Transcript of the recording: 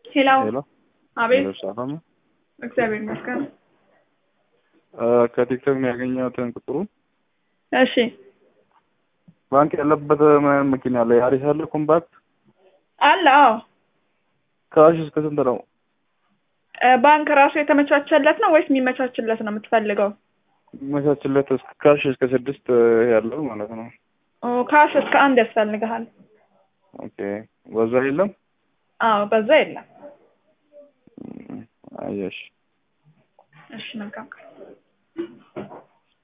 ሄሎ ሄሎ አቤት ሄሎ፣ ሰላም ነው? እግዚአብሔር ይመስገን አ፣ ከቲክቶክ ነው ያገኘሁትን ቁጥሩን። እሺ ባንክ ያለበት ምን መኪና አለ? ያሪስ አለ ኮምፓክት። አለ አዎ ካሽ እስከ ስንት ነው? እ፣ ባንክ ራሱ የተመቻቸለት ነው ወይስ የሚመቻችለት ነው የምትፈልገው መቻችለት እስከ ካሽ እስከ ስድስት ያለው ማለት ነው። ኦ፣ ካሽ እስከ አንድ ያስፈልግሃል ኦኬ በዛ የለም። አዎ በዛ የለም አየሽ እሺ መልካም